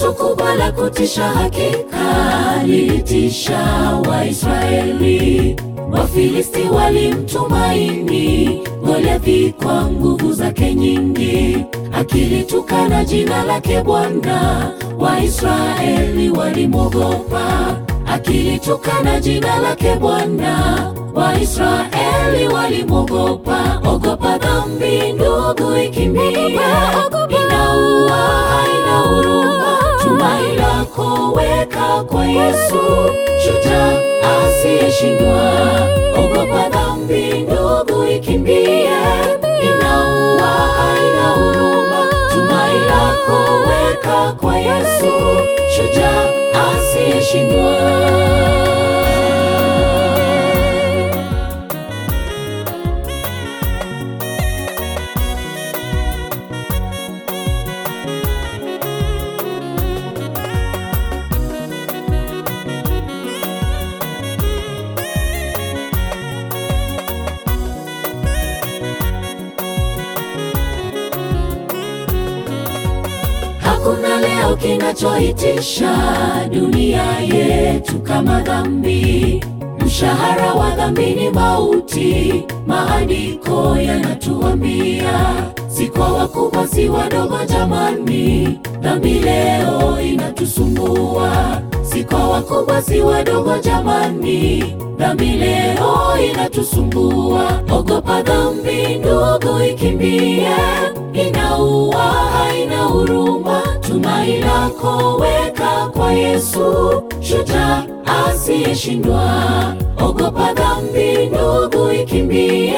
Tukio kubwa la kutisha hakika lilitisha Waisraeli. Wafilisti walimtumaini Goliathi kwa nguvu zake nyingi, akilitukana jina lake Bwana. Waisraeli walimwogopa, akilitukana jina lake Bwana. Waisraeli walimwogopa. Ogopa dhambi ndugu, ikimbie, inaua, haina huruma. Tumaini lako weka kwa Yesu, shujaa asiyeshindwa. Ogopa dhambi ndugu, ikimbie, inaua, haina huruma. Tumaini lako weka kwa Yesu, shujaa asiyeshindwa. Hakuna leo kinachoitisha dunia yetu kama dhambi. Mshahara wa dhambi ni mauti, maandiko yanatuambia. Si kwa wakubwa, si wadogo, jamani, dhambi leo inatusumbua. Si kwa wakubwa, si wadogo, jamani, dhambi leo inatusumbua. Ogopa dhambi ndugu, ikimbie, inaua, haina huruma. Tumaini lako weka kwa Yesu, shujaa asiyeshindwa. Ogopa dhambi ndugu, ikimbie,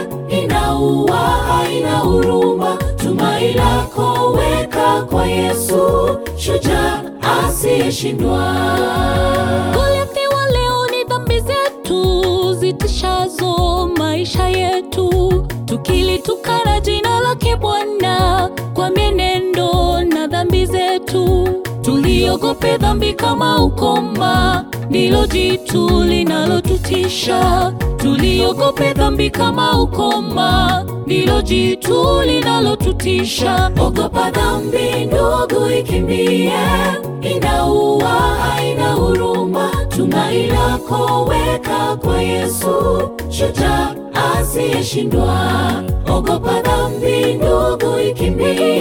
inaua, haina huruma. Tumaini lako weka kwa Yesu, shujaa asiyeshindwa. Goliathi wa leo ni dhambi zetu zitishazo maisha yetu, tukilitukana jina lake Bwana kwa mienendo na dhambi zetu. Tuliogope dhambi kama ukoma, ndilo jitu linalotutisha. Tuliogope dhambi kama ukoma, ndilo jitu linalotutisha. Ogopa dhambi ndugu, ikimbie, inaua, haina huruma. Tumaini lako weka kwa Yesu, shujaa asiyeshindwa. Ogopa dhambi ndugu, ikimbie,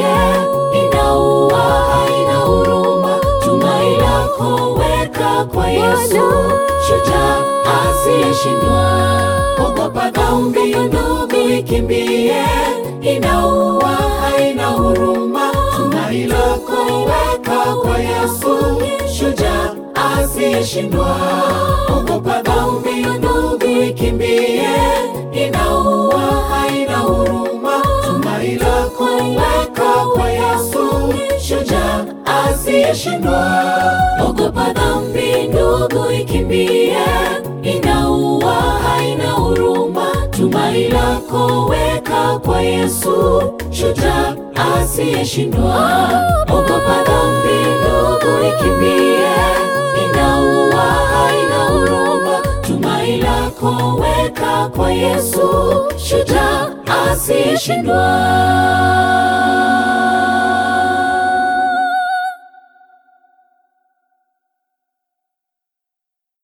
inaua, haina huruma. Tumaini lako weka kwa Yesu, shujaa asiyeshindwa. Ogopa dhambi ndugu, ikimbie, inaua, haina huruma. Tumaini lako weka kwa Yesu, shujaa asiyeshindwa. Ogopa dhambi ndugu, ikimbie, inaua, haina huruma. Tumaini lako weka kwa Yesu, shujaa asiyeshindwa. Ogopa dhambi ndugu, ikimbie, inaua, haina huruma. Tumaini lako weka kwa Yesu, shujaa asiyeshindwa. Ogopa dhambi ndugu, ikimbie, inaua, haina huruma. Tumaini lako weka kwa Yesu, shujaa asiyeshindwa.